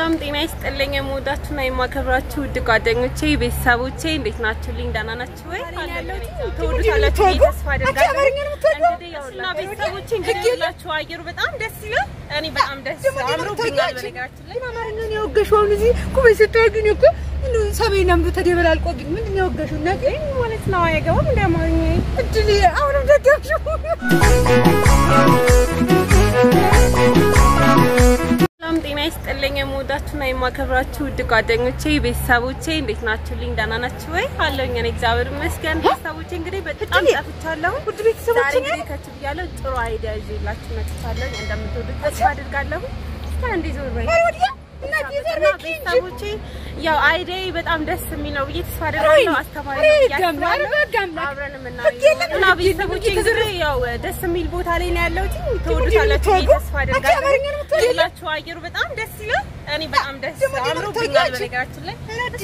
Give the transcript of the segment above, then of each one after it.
ሰላም ጤና ይስጥልኝ። የምወዳችሁና የማከብራችሁ ውድ ጓደኞቼ፣ ቤተሰቦቼ እንዴት ናችሁልኝ? ደህና ናችሁ ወይ? ተወዱታላችሁ ብዬ ተስፋ አደርጋለሁ። እንግዲህ ያውና ቤተሰቦቼ እንግዲህ ያላችሁ አየሩ በጣም ደስ ይላል። እኔ በጣም ደስ አምሮብኛል። በነገራችን ላይ አማርኛን ያወገሽው አሁን እዚህ ኩበይ ስታይ ግን እኮ ሰሜን አምዶ ተደበላልቆብኝ ምንድን ነው ያወገሽው? እና ይህ ማለት ነው አይገባም እንደ አማርኛ እድል አሁንም ደገምሽው። ሰላም ጤና ይስጥልኝ። የምወዳችሁና የማከብራችሁ ውድ ጓደኞቼ ቤተሰቦቼ እንዴት ናችሁልኝ? ደህና ናችሁ ወይ? አለሁኝ እኔ እግዚአብሔር ይመስገን። ቤተሰቦቼ እንግዲህ በጣም ጠፍቻለሁ። ውድ ቤተሰቦቼ ዛሬ እንግዲህ ከች ብያለሁ። ጥሩ አይዲያ ይዤላችሁ መጥቻለሁ። እንደምትወዱት ተስፋ አድርጋለሁ። እስኪ አንዴ ዞር በይ እና ቤተሰቦቼ ያው አይዲያ በጣም ደስ የሚል ነው ብዬ ተስፋ አድርጋለሁ። አስተማሪ ነው ብዬ አስባለሁ። አብረን የምናየው እና ቤተሰቦቼ እንግዲህ ያው ደስ የሚል ቦታ ላይ ነው ያለሁት። ተወዱታላችሁ ብዬ ተስፋ አድርጋለሁ። ያላችሁ አየሩ በጣም ደስ ይላል። እኔ በጣም ደስ አምሮብኛል። በነገራችን ላይ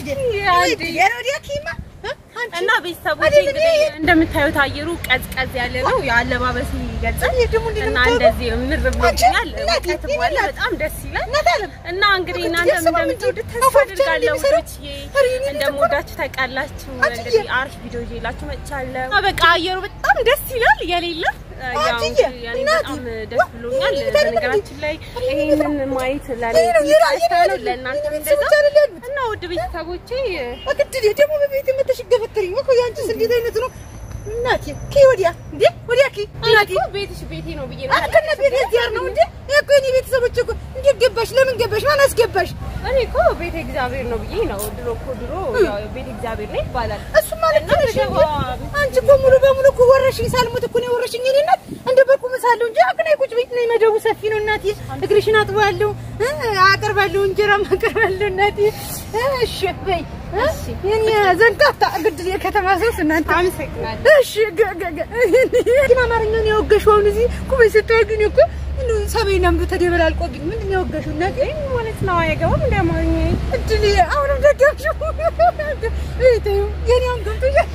እና ቤተሰቦቼ እንግዲህ እንደምታዩት አየሩ ቀዝቀዝ ያለ ነው። የአለባበስ ይገልጻል እና እንደዚህ ምር ብሎኛል። ሙቀትም አለ። በጣም ደስ ይላል እና እንግዲህ እናንተም እንደምትወዱት ተስፋ አድርጋለሁ። ውዶችዬ እንደምወዳችሁ ታውቃላችሁ። እንግዲህ አሪፍ ቪዲዮ ይዤላችሁ መጥቻለሁ። በቃ አየሩ በጣም ደስ ይላል የሌለ ያው ያኔ በጣም ደስ ብሎኛል። በነገራችን ላይ ይሄንን ማየት ለኔ ደስታ ነው፣ ለእናንተም እንደዛ እና ውድ ቤተሰቦቼ አቅድል ደግሞ በቤት መተሽ ገፈተሪኝ እኮ ያንቺስ እንዴት አይነት ነው? እናቴ ኪ ወዲያ እንዴ ወዲያ ኪ እናቴ ቤትሽ ቤቴ ነው ብዬ ነው አከነ ቤት እዚያር ነው እንዴ እኮ የኔ ቤተሰቦች እኮ እንዴት ገባሽ? ለምን ገባሽ? ማን አስገባሽ? እኔ እኮ ቤተ እግዚአብሔር ነው ብዬ ነው። ድሮ እኮ ድሮ ያው ቤተ እግዚአብሔር ነው ይባላል። እሱ ማለት ነው። አንቺ እኮ ሙሉ በሙሉ እኮ ወረሽኝ። ሳልሞት እኮ ነው የወረሽኝ። እኔ እናት እንደ በቁም ሳለሁ እንጂ አቅና ቁጭ ቤት ነው። መደቡ ሰፊ ነው እናቴ። እግርሽን አጥባለሁ፣ አቀርባለሁ፣ እንጀራም አቀርባለሁ እናቴ። እሺ በይ እሺ። የኔ ዘንጣታ ግድል የከተማ ሰውስ እናንተ አመሰግናለሁ። እሺ ግን አማርኛን ያወገሽው አሁን እዚህ ኩበይ ስታይ ግን እኮ ሰሜን አምዶ ተደበላልቆብኝ ምንድን ነው ያወገሽው? እናቴ ማለት ነው አይገባም እንደ አማርኛ እድል አሁንም ደገምሽው። እይተው የኔውን ገብቶኛል።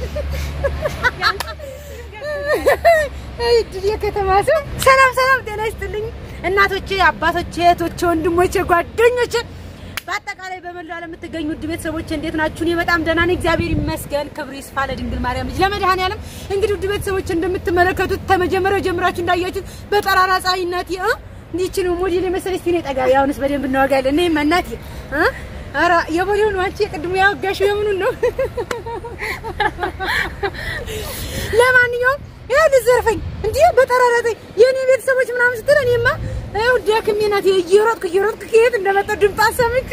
እድል የከተማ ሰው ሰላም ሰላም፣ ጤና ይስጥልኝ እናቶቼ፣ አባቶቼ፣ እህቶቼ፣ ወንድሞቼ፣ ጓደኞቼ በአጠቃላይ በመላው ዓለም የምትገኙ ውድ ቤተሰቦቼ እንዴት ናችሁ? እኔ በጣም ደህና ነኝ፣ እግዚአብሔር ይመስገን። ክብሩ ይስፋ ለድንግል ማርያም ልጅ ለመድኃኔዓለም። እንግዲህ ውድ ቤተሰቦቼ እንደምትመለከቱት ከመጀመሪያው ጀምራችሁ እንዳያችሁት በጠራራ ፀሐይ እናቴ እ እንዲችን ሞዴል የመሰለች ሲኔ ጠጋ አሁንስ በደንብ እናወጋለን። እኔ እናቴ እ ኧረ የቦሌው ነው አንቺ የቅድሙ ያወጋሽው የምኑን ነው? ለማንኛውም ያው ልዘርፈኝ እንዲህ በጠራራተኝ የኔ ቤተሰቦች ምናምን ስትል እኔማ ያው ደክሜ ናት እየሮጥኩ እየሮጥኩ ከየት እንደመጣሁ ድምፅ አሰምቼ።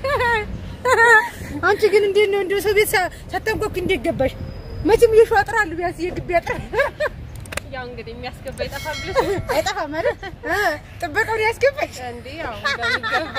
አንቺ ግን እንዴት ነው እንደ ሰው ቤት ሳታንኳኩ እንዴት ገባሽ? መቼም የሸዋ አጥራለሁ ቢያንስ የግቢ አጥር ያው እንግዲህ የሚያስገባ ይጠፋል ብለሽ አይጠፋም አይደል? ጥበቃውን ያስገባሽ እንዴ? ያው እንደሚገባ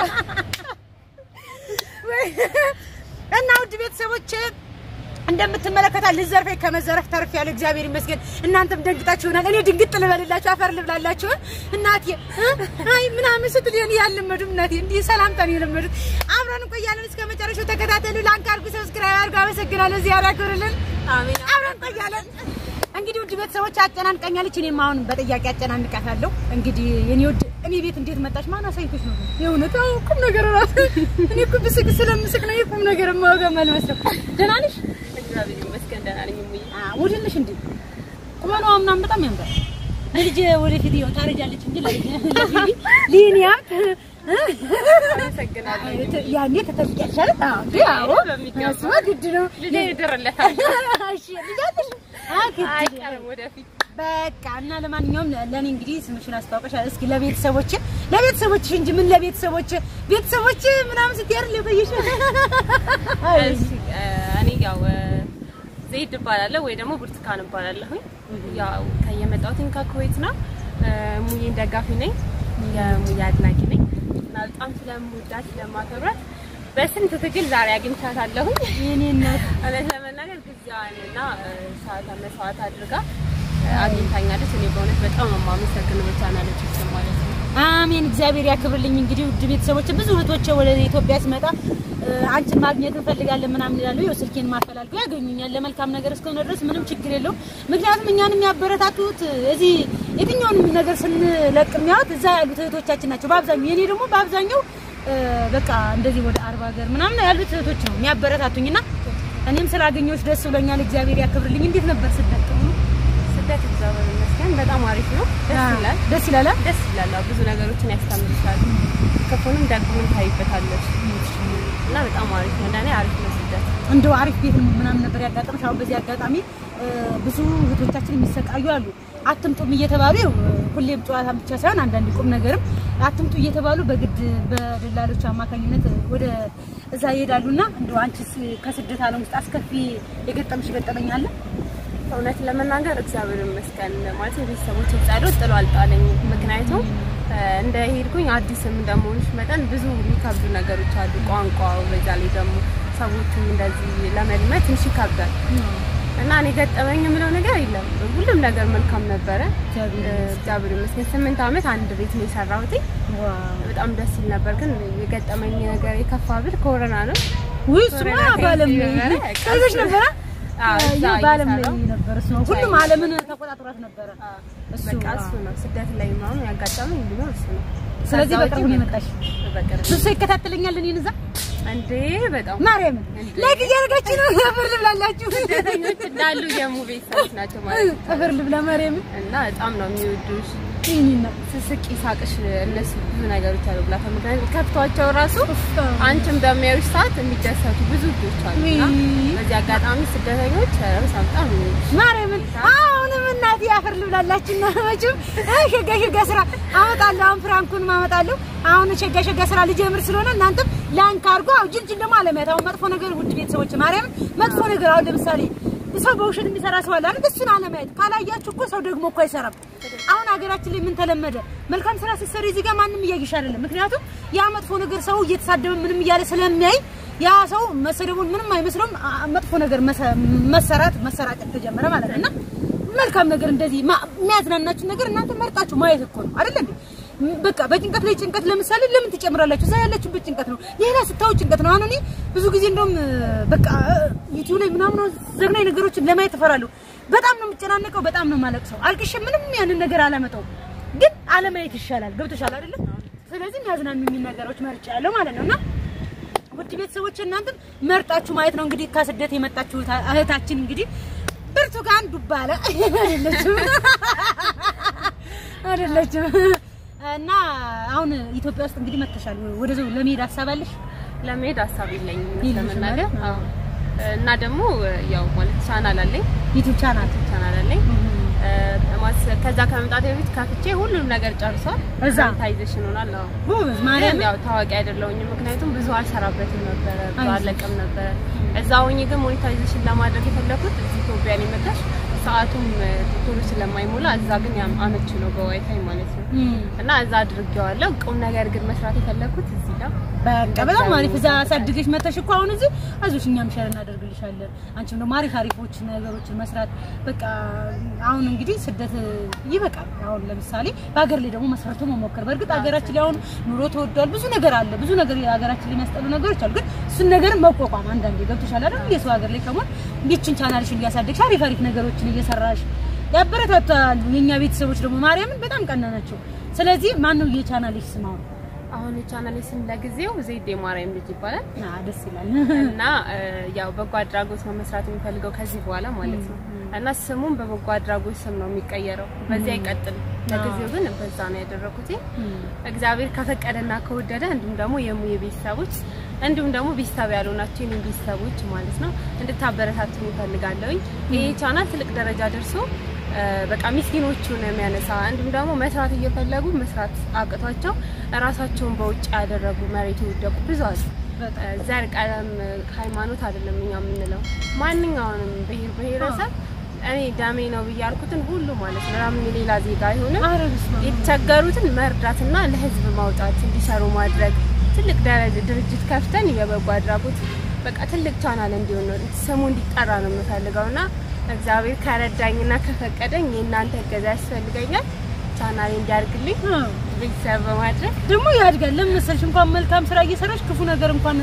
እና ውድ ቤተሰቦቼ እንደምትመለከታት ልዘርፈኝ ከመዘረፍ ተርፍ ያለ እግዚአብሔር ይመስገን። እናንተም ደንግጣችሁ ይሆናል። እኔ ድንግጥ ልበልላችሁ፣ አፈር ልብላላችሁ። እናቴ አይ ምናምን ስትል እኔ ያልለመዱም እናቴ እንዲህ ሰላምታ ነው የለመዱት። አብረን እንቆያለን። እስከ መጨረሻው ተከታተሉ። ላንክ አድርጉ፣ ሰብስክራይብ አድርጉ። አመሰግናለሁ። እዚህ ያራክሩልን። አሜን። አብረን እንቆያለን። እንግዲህ ውድ ቤተሰቦች አጨናንቀኛለች። እኔም አሁን በጥያቄ አጨናንቃታለሁ። እንግዲህ የኔ ውድ እኔ ቤት እንዴት መጣሽ? ማን አሳይቶሽ ነው? የእውነት አዎ፣ ቁም ነገር እራሱ እኔ እኮ ብስቅ ስለምስቅ ነው የቁም ነገር የማወጋ አልመስለው። ደህና ነሽ? እግዚአብሔር ይመስገን ደህና ነኝ። እሙዬ ሞዴል ነሽ እንዴ? ቁመኗ ምናምን በጣም ያምራል። ልጅ ወደፊት ይኸው ታረጃለች እንጂ ሊኒያት አመሰግናለሁ። ያኔ ተተልቂያለሽ አይደል? አዎ እንዴ? አዎ በሚገባ እሱማ ግድ ነው። ልጄ ይደረለታል። እሺ ልጅ አለሽ? አዎ ግድ ነው። አይቀርም ወደፊት በቃ እና ለማንኛውም ለኔ እንግዲህ ስምሽን አስተዋውቀሻል። እስኪ ለቤተሰቦች ለቤተሰቦች እንጂ ምን ለቤተሰቦች ቤተሰቦች ምናምን ስትያር ለበየሽ እሺ እኔ ያው ዘይድ እባላለሁ ወይ ደግሞ ብርቱካን እባላለሁኝ። ያው ከየመጣሁትኝ ከኩዌት ነው። ሙዬን ደጋፊ ነኝ፣ የሙዬ አድናቂ ነኝ እና በጣም ስለምወዳት ስለማከብራት በስንት ትግል ዛሬ አግኝቻታለሁኝ። የኔ እናት እውነት ለመናገር ጊዜዋንና ሰዓቷን መስዋዕት አድርጋ አግኝታኛለች። እኔ በእውነት በጣም ነው የማመሰግነው በቻናለች ውስጥ ማለት ነው። አሜን፣ እግዚአብሔር ያክብርልኝ። እንግዲህ ውድ ቤተሰቦች ብዙ እህቶቼ ወደ ኢትዮጵያ ስመጣ አንቺን ማግኘት እንፈልጋለን ምናምን ይላሉ። ይኸው ስልኬን ማፈላልገው ያገኙኛል። ለመልካም ነገር እስከሆነ ድረስ ምንም ችግር የለውም። ምክንያቱም እኛን የሚያበረታቱት እዚህ የትኛውንም ነገር ስንለቅ የሚያዩት እዛ ያሉት እህቶቻችን ናቸው በአብዛኛው። የኔ ደግሞ በአብዛኛው እ፣ በቃ እንደዚህ ወደ አርባ ሀገር ምናምን ያሉት እህቶች ነው የሚያበረታቱኝና እኔም ስላገኘሁሽ ደስ ብሎኛል። እግዚአብሔር ያክብርልኝ። እንዴት ነበር ስደት? ጥሩ ነው? ስደት እግዚአብሔር ይመስገን በጣም አሪፍ ነው። ደስ ይላል። ደስ ይላል። አ? ደስ ይላል። አዎ፣ ብዙ ነገሮችን ያስተምርሻል። ክፉንም ደግሞም ታይበታለች እና በጣም አሪፍ ነው። ለእኔ አሪፍ ነው ስደት። እንደው አሪፍ ቤት ምናምን ነበር ያጋጠመሽ? አሁን በዚህ አጋጣሚ እ፣ ብዙ እህቶቻችን የሚሰቃዩ አሉ። አትምጡም እየተባሉ ያው ሁሌም ጨዋታ ብቻ ሳይሆን አንዳንድ ቁም ነገርም አትምጡ እየተባሉ በግድ በደላሎች አማካኝነት ወደ እዛ ይሄዳሉና እንደው አንቺስ ከስደት ዓለም ውስጥ አስከፊ የገጠምሽ ገጠመኝ አለ? እውነት ለመናገር እግዚአብሔር ይመስገን ማለት የቤተሰቦች ጸሎት ጥሎ አልጣለኝም። ምክንያቱም እ፣ እንደ ሄድኩኝ አዲስም እንደመሆንሽ መጠን ብዙ የሚከብዱ ነገሮች አሉ። ቋንቋው፣ በዛ ላይ ደግሞ ሰዎቹም እንደዚህ ለመልመድ ትንሽ ይከብዳል እና እኔ ገጠመኝ የምለው ነገር የለም። ሁሉም ነገር መልካም ነበረ። እግዚአብሔር እ፣ እግዚአብሔር ይመስገን ስምንት ዓመት አንድ ቤት ነው የሰራሁት። በጣም ደስ ይል ነበር። ግን የገጠመኝ ነገር የከፋ ብል ኮሮና ነው። ውይ እሱማ ኮሮና በዓለም ተይዞ ላይ ነበረ። ቀልበሽ ነበረ? አዎ፣ እዛ ይኸው በዓለም ላይ እየሰራሁ ነበር እሱ ነው። ሁሉም ዓለምን ተቆጣጥሯት ነበረ። እሱ በቃ እሱ ነው ስደት ላይ ምናምን ያጋጠመኝ ቢኖር እሱ ነው። ስለዚህ ከዛ በቅርቡ ውጪ ነው የመጣሽ። በቅርብ ብዙ ሰው ይከታተለኛል እኔን እዛ እንዴ በጣም ማርያምን ላይክ እያደረጋችሁ ነው። ጥፍር ልብላላችሁ ስደተኞች እንዳሉ የሙ ቤተሰቦች ናቸው ማለት ነው። ጥፍር ልብላ ማርያምን እና በጣም ነው የሚወዱሽ። ይህኒና ስስቂ ሳቅሽ እነሱ ብዙ ነገሮች አሉ ብላ ምክንያቱም ከፍቷቸው ራሱ አንቺን በሚያዩሽ ሰዓት የሚደሰቱ ብዙ ልጆች አሉ እና ውይ። በዚህ አጋጣሚ ስደተኞች ርስ በጣም ነው የሚወዱሽ። ማርያምን አሁንም እናቴ አፈር ልብላላችሁ እና መቼም እ ሸጋ ሸጋ ስራ አመጣለሁ። አሁን ፍራንኩን አመጣለሁ። አሁን ሸጋ ሸጋ ስራ ልጀምር ስለሆነ እናንተም ላንክ አድርጎ አሁን ጅንጅን ደግሞ አለማየት አሁን መጥፎ ነገር ውድ ቤተሰቦች ማርያምን መጥፎ ነገር አሁን ለምሳሌ ሰው በውሸት የሚሰራ ሰው አለ አይደል? እሱን አለማየት ካላያችሁ እኮ ሰው ደግሞ እኮ አይሰራም። አሁን ሀገራችን ላይ ምን ተለመደ? መልካም ስራ ስትሰሪ እዚህ ጋር ማንም እያየሽ አይደለም። ምክንያቱም ያ መጥፎ ነገር ሰው እየተሳደበ ምንም እያለ ስለሚያይ ያ ሰው መሰደቡን ምንም አይመስለውም። አ- መጥፎ ነገር መሰ- መሰራት መሰራጨት ተጀመረ ማለት ነው እና መልካም ነገር እንደዚህ ማ- የሚያዝናናችሁ ነገር እናንተ መርጣችሁ ማየት እኮ ነው አይደል እንዴ? ም- በቃ በጭንቀት ላይ ጭንቀት ለምሳሌ ለምን ትጨምራላችሁ? እዛ ያላችሁበት ጭንቀት ነው፣ ሌላ ስታዩ ጭንቀት ነው። አሁን እኔ ብዙ ጊዜ እንደውም በቃ ዩቲዩብ ላይ ምናምን ዘግናኝ ነገሮችን ለማየት እፈራለሁ። በጣም ነው የምጨናነቀው፣ በጣም ነው የማለቅሰው። አልቅሼ ምንም ያንን ነገር አላመጣውም፣ ግን አለማየት ይሻላል። ገብቶሻል አይደለ? ስለዚህ የሚያዝናኑኝ ነገሮች መርጫለሁ ማለት ነው እና ውድ ቤተሰቦች እናንተም መርጣችሁ ማየት ነው። እንግዲህ ከስደት የመጣችሁ እህታችን እንግዲህ ብርቱካን ዱባለ አይደለችም አይደለችም። እና አሁን ኢትዮጵያ ውስጥ እንግዲህ መተሻል ወደዛው ለመሄድ ሀሳብ አለሽ? ለመሄድ ሀሳብ የለኝም እውነት የለሽም ለመናገር አይደል? አዎ። እና ደግሞ ያው ማለት ቻናል አለኝ ዩቲዩብ ቻናል ቻናል አለኝ ማስ- ከዛ ከመምጣት በፊት ከፍቼ ሁሉም ነገር ጨርሷል። እዛ? ሞኔታይዜሽን ሆኗል። አዎ ጎበዝ ግን ማርያም ያው ታዋቂ አይደለሁኝም፣ ምክንያቱም ብዙ አልሰራበትም ነበረ፣ ብዙ አይዞሽ። አለቅም ነበረ። እዛ ሆኜ ግን ሞኔታይዜሽን ለማድረግ የፈለኩት እዚህ ኢትዮጵያ ነው የመጣሽ ሰዓቱም እ፣ ቶሎ ስለማይሞላ እዛ ግን ያም አመች ነው በዋይፋይ ማለት ነው እና እዛ አድርጌዋለሁ። ቁም ነገር ግን መስራት የፈለኩት እዚህ ጋር በቃ በጣም አሪፍ። እዛ አሳድገሽ መተሽ እኮ አሁን እዚህ አይዞሽ እኛም ሸር እናደርግልሻለን። አንቺም ደግሞ አሪፍ አሪፎች ነገሮችን መስራት በቃ አሁን እንግዲህ ስደት ይበቃል። አሁን ለምሳሌ በሀገር ላይ ደግሞ መስራቱ መሞከር። በእርግጥ ሀገራችን ላይ አሁን ኑሮ ተወዷል፣ ብዙ ነገር አለ፣ ብዙ ነገር ሀገራችን ላይ የሚያስጠሉ ነገሮች አሉ። ግን እሱን ነገር መቋቋም አንዳንዴ ገብቶሻል አይደል? የሰው ሀገር ላይ ከመሆን ይችን ቻናልሽን እያሳደግሽ አሪፍ አሪፍ ነገሮችን እየሰራሽ ያበረታታሉ። የኛ ቤተሰቦች ደግሞ ማርያምን በጣም ቀና ናቸው። ስለዚህ ማን ነው የቻናልሽ ስም አሁን? አሁን የቻናሌ ስም ለጊዜው ዜድ የማርያም ልጅ ይባላል አዎ ደስ ይላል። እና እ፣ ያው በጎ አድራጎት ነው መስራት የሚፈልገው ከዚህ በኋላ ማለት ነው። እና ስሙም በበጎ አድራጎት ስም ነው የሚቀየረው። በዚያ አይቀጥልም። ለጊዜው ግን በዛ ነው ያደረኩት። እግዚአብሔር ከፈቀደና ከወደደ እንዲሁም ደግሞ የሙዬ ቤተሰቦች እንዲሁም ደግሞ ቤተሰብ ያልሆናችሁ የኔ ቤተሰቦች ማለት ነው እንድታበረታቱ ይፈልጋለሁኝ። ይሄ ቻናል ትልቅ ደረጃ ደርሶ እ፣ በቃ ምስኪኖቹን የሚያነሳ እንዲሁም ደግሞ መስራት እየፈለጉ መስራት አቅቷቸው ራሳቸውን በውጭ ያደረጉ መሬት የወደቁ ብዙ አሉ። እ፣ ዘር፣ ቀለም፣ ሃይማኖት አይደለም እኛ የምንለው ማንኛውንም ብሔር ብሔረሰብ እኔ ደሜ ነው ብዬ ያልኩትን ሁሉ ማለት ነው ለምን የሌላ ዜጋ አይሆንም ኧረ በስመ አብ። የተቸገሩትን መርዳትና ለህዝብ ማውጣት እንዲሰሩ ማድረግ ትልቅ ደረጃ ድርጅት ከፍተን የበጎ አድራጎት በቃ ትልቅ ቻናል እንዲሆን ነው ስሙ እንዲጠራ ነው የምፈልገው እና እግዚአብሔር ከረዳኝና ከፈቀደኝ የእናንተ እገዛ ያስፈልገኛል። ቻናሌ እንዲያድግልኝ አዎ። ቤተሰብ በማድረግ ደግሞ ያድጋል። ለምን መሰልሽ እንኳን መልካም ስራ እየሰራሽ ክፉ ነገር እንኳን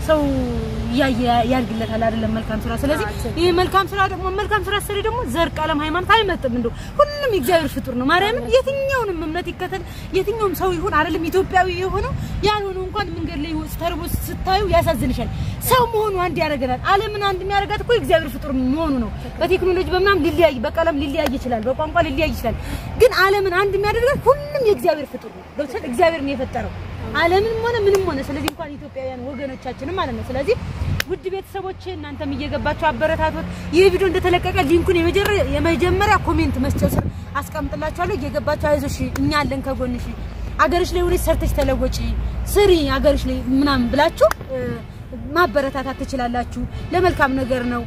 ሰው እያየ ያድግለታል አይደለም መልካም ስራ። ስለዚህ ይሄ መልካም ስራ ደግሞ መልካም ስራ ሰሪ ደግሞ ዘር፣ ቀለም፣ ሃይማኖት አይመጥም። እንደው ሁሉም የእግዚአብሔር ፍጡር ነው። ማርያምን የትኛውንም እምነት ይከተል የትኛውም ሰው ይሁን አይደለም ኢትዮጵያዊ የሆነው ያልሆነው እንኳን መንገድ ላይ ተርቦ ስታዩ ያሳዝንሻል። ሰው መሆኑ አንድ ያደርገናል። ዓለምን አንድ የሚያደርጋት እኮ የእግዚአብሔር ፍጡር መሆኑ ነው። በቴክኖሎጂ በምናምን ሊለያይ በቀለም ሊለያይ ይችላል፣ በቋንቋ ሊለያይ ይችላል። ግን ዓለምን አንድ የሚያደርጋት ሁሉም የእግዚአብሔር ፍጡር ነው። ገብቶሻል? እግዚአብሔር ነው የፈጠረው ዓለምንም ሆነ ምንም ሆነ። ስለዚህ እንኳን ኢትዮጵያውያን ወገኖቻችንም ማለት ነው። ስለዚህ ውድ ቤተሰቦች እናንተም እየገባችሁ አበረታቶት። ይህ ቪዲዮ እንደተለቀቀ ሊንኩን የመጀመሪያ ኮሜንት መስጫው ስር አስቀምጥላችኋለሁ። እየገባችሁ አይዞሽ፣ እኛ አለን ከጎንሽ፣ አገርሽ ላይ ሆነሽ ሰርተሽ ተለወጪ፣ ስሪ አገርሽ ላይ ምናምን ብላችሁ ማበረታታት ትችላላችሁ። ለመልካም ነገር ነው።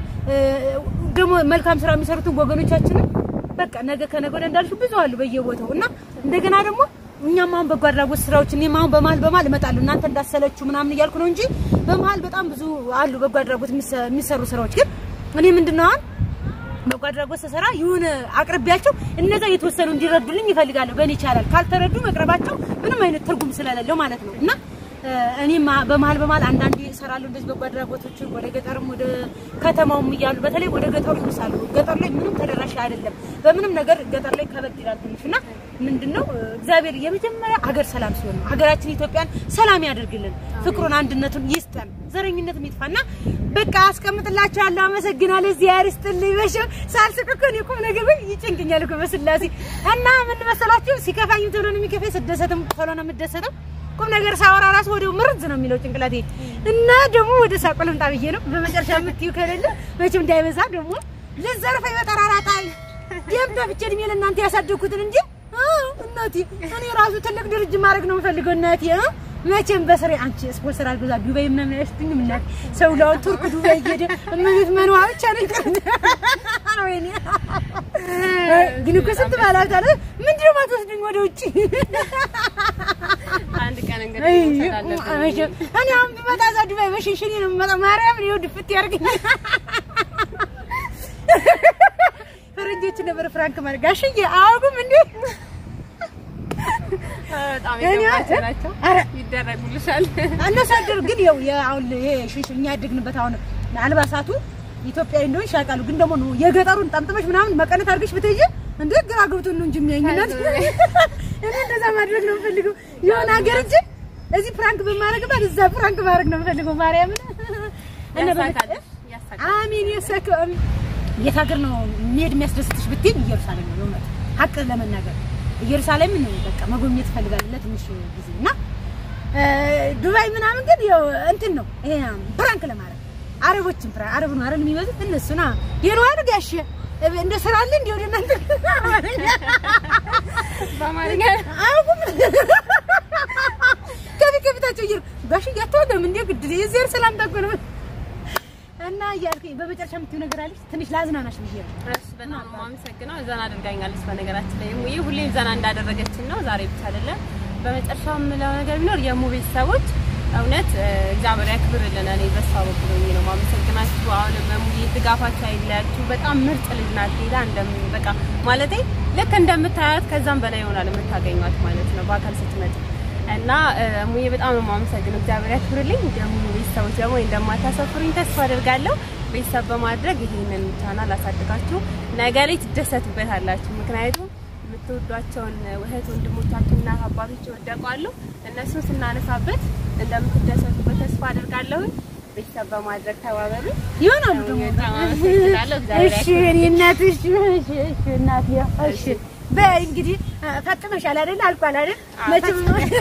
ደግሞ መልካም ስራ የሚሰሩትን ወገኖቻችንን በቃ ነገ ከነገ ወዲያ እንዳልሽው ብዙ አሉ በየቦታው እና እንደገና ደግሞ እኛም አሁን በጎ አድራጎት ስራዎች እኔም አሁን በመሀል በመሀል እመጣለሁ እናንተ እንዳሰለችሁ ምናምን እያልኩ ነው እንጂ በመሀል በጣም ብዙ አሉ በጎ አድራጎት የሚሰሩ ስራዎች። ግን እኔ ምንድነው አሁን በጎ አድራጎት ስሰራ የሆነ አቅርቢያቸው እነዛ የተወሰኑ እንዲረዱልኝ ይፈልጋለሁ። በእኔ ይቻላል ካልተረዱ መቅረባቸው ምንም አይነት ትርጉም ስለሌለው ማለት ነው እና እኔም በመሀል በመሀል አንዳንዴ እሰራለሁ እንደዚህ በጎ አድራጎቶችን ወደ ገጠርም ወደ ከተማውም እያሉ በተለይ ወደ ገጠሩ ይወሳሉ። ገጠር ላይ ምንም ተደራሽ አይደለም። በምንም ነገር ገጠር ላይ ከበድ ይላል ትንሽ እና ምንድነው እግዚአብሔር የመጀመሪያ ሀገር ሰላም ሲሆን ነው። ሀገራችን ኢትዮጵያን ሰላም ያደርግልን፣ ፍቅሩን አንድነቱን ይስጠን፣ ዘረኝነት ይጥፋና በቃ አስቀምጥላችኋለሁ። አመሰግናለሁ። እዚህ ያርስጥልኝ። በሽ ሳልስቅ እኮ እኔ ቁም ነገር ወይ ይጨንቀኛል እኮ በስላሴ እና ምን መሰላችሁ ሲከፋኝ ቶሎ ነው የሚከፋኝ፣ ስደሰትም ቶሎ ነው የምደሰተው። ቁም ነገር ሳወራ ራሱ ወዲያው ምርዝ ነው የሚለው ጭንቅላቴ እና ደግሞ ወደ ሳቁ ልምጣ ብዬ ነው። በመጨረሻ የምትዩ ከሌለ መቼም እንዳይበዛ ደግሞ ልዘርፈኝ በጠራራጣል ደም ተፍቼ እድሜ ለእናንተ ያሳደግኩትን እንጂ እናቴ እኔ ራሱ ትልቅ ድርጅት ማድረግ ነው የምፈልገው እናቴ መቼም በስሬ አንቺ ስፖንሰር አልገዛ ዱባይ ምናምን አይወስድኝም እናቴ ሰው ላውን ቱርክ ዱባይ እየሄደ እመቤት መንዋ ብቻ ነው ይቀር ወይኔ ግን እኮ ስንት ባላት አለ ምንድነው የማትወስድኝ ወደ ውጭ አንድ ቀን እንግዲህ እኔ አሁን ብመጣ እዛ ዱባይ በሽንሽኔ ነው የምመጣው ማርያም ይኸው ድፍት ያደርገኝ ፈረንጆች ነበር ፍራንክ ማለት ጋሽዬ አያውቁም እንዴ በጣም የገባቸው ናቸው። ይደረጉልሻል። አነሳደር ግን ያው አሁን ይሄ ሽሽ እኛ ያደግንበት አሁን አልባሳቱ ኢትዮጵያዊ እንደሆንሽ ያውቃሉ። ግን ደግሞ ነው የገጠሩን ጠምጥመሽ ምናምን መቀነት አድርገሽ ብትይጂ እንዴ ግራ ገብቶን ነው እንጂ የሚያኝናት እኔ እንደዛ ማድረግ ነው የምፈልገው። የሆነ ሀገር እንጂ እዚህ ፕራንክ በማድረግበት እዛ ፕራንክ ማድረግ ነው የምፈልገው። ማርያምን አሜን ያሳካም። የት ሀገር ነው መሄድ የሚያስደስትሽ ብትይኝ ኢየሩሳሌም ነው የእውነት ሀቅ ለመናገር ኢየሩሳሌም ነው በቃ መጎብኘት እፈልጋለሁ ለትንሽ ጊዜ እና ዱባይ ምናምን ግን ያው እንትን ነው ይሄ ፕራንክ ለማድረግ አረቦችን ፕራንክ አረብ ነው አይደል የሚበዙት እነሱ ና የነዋል ጋሽ እንደ ስራ አለ እንደ ወደ እናንተ በአማርኛ አያውቁም ከፊት ከፊታቸው እየሩ ጋሽ እያተወደም እንደ ግድ የዘር ሰላምታ እኮ ነው እና እያልኩኝ በመጨረሻ የምትይው ነገር አለች ትንሽ ላዝናናሽ ብዬ ነው እሺ በጣም ነው የማመሰግነው። ዘና አድርጋኛለች። በነገራችን ላይ ሙዬ ሁሌም ዘና እንዳደረገችን ነው፣ ዛሬ ብቻ አይደለም። በመጨረሻው የምለው ነገር ቢኖር የሙ ቤተሰቦች እውነት እግዚአብሔር ያክብርልን። እኔ በሷ በኩል ሆኜ ነው የማመሰግናችሁ። አሁንም ሙዬ ድጋፋችሁ አይለያችሁ። በጣም ምርጥ ልጅ ናት። ሌላ እንደም በቃ ማለቴ ልክ እንደምታያት ከዛም በላይ ይሆናል የምታገኟት ማለት ነው በአካል ስትመጣ እና ሙዬ በጣም ነው የማመሰግነው። እግዚአብሔር ያክብርልኝ። ደግሞ ቤተሰቦች ደግሞ እንደማታሰፍሩኝ ተስፋ አደርጋለሁ። ቤተሰብ በማድረግ ይሄንን ቻናል አሳድጋችሁ ነገ ላይ ትደሰቱበታላችሁ። ምክንያቱም የምትወዷቸውን እህት ወንድሞቻችን እና አባቶች ይወደቋሉ። እነሱን ስናነሳበት እንደምትደሰቱበት ተስፋ አደርጋለሁ። ቤተሰብ በማድረግ ተባበሩ። ይሆናሉ ደግሞ በጣም አመሰግናለሁ። እግዚአብሔር እሺ እኔ እናት እሺ እሺ እሺ እናት ያ እሺ በይ እንግዲህ ፈጥመሻል አይደል አልቋል አይደል መቼም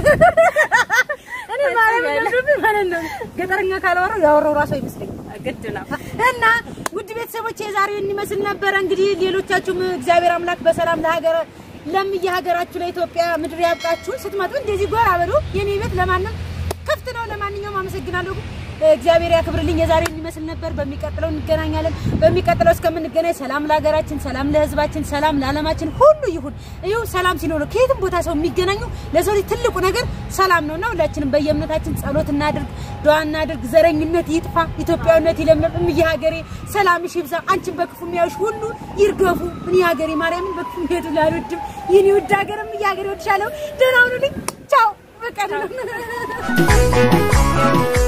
እኔ ማርያም እንደብኝ ማለት ነው ገጠረኛ ካላወራው ያወራው ራሱ አይመስለኝም ግድ ነው። እና ውድ ቤተሰቦች የዛሬው እንመስል ነበረ እንግዲህ ሌሎቻችሁም እግዚአብሔር አምላክ በሰላም ለሀገር ለምየ ሀገራችሁ ለኢትዮጵያ ምድር ያብቃችሁ ስትመጡ እንደዚህ ጎራ በሉ የኔ ቤት ለማንም ክፍት ነው ለማንኛውም አመሰግናለሁ እግዚአብሔር ያክብርልኝ። የዛሬ የሚመስል ነበር። በሚቀጥለው እንገናኛለን። በሚቀጥለው እስከምንገናኝ ሰላም ለሀገራችን፣ ሰላም ለሕዝባችን፣ ሰላም ለዓለማችን ሁሉ ይሁን። ይኸው ሰላም ሲኖር ነው ከየትም ቦታ ሰው የሚገናኙ። ለሰው ልጅ ትልቁ ነገር ሰላም ነውና ሁላችንም በየእምነታችን ጸሎት እናድርግ፣ ዱዓ እናድርግ። ዘረኝነት ይጥፋ፣ ኢትዮጵያዊነት ይለምለም። እምዬ ሀገሬ ሰላምሽ ይብዛ። አንቺን በክፉ የሚያዩሽ ሁሉ ይርገፉ። እኔ ሀገሬ ማርያምን በክፉ የሚሄዱ ላልወድም። የኔ ውድ ሀገር እምዬ ሀገሬ ወድሻለሁ። ደህና ሁኑልኝ። ቻው። በቃ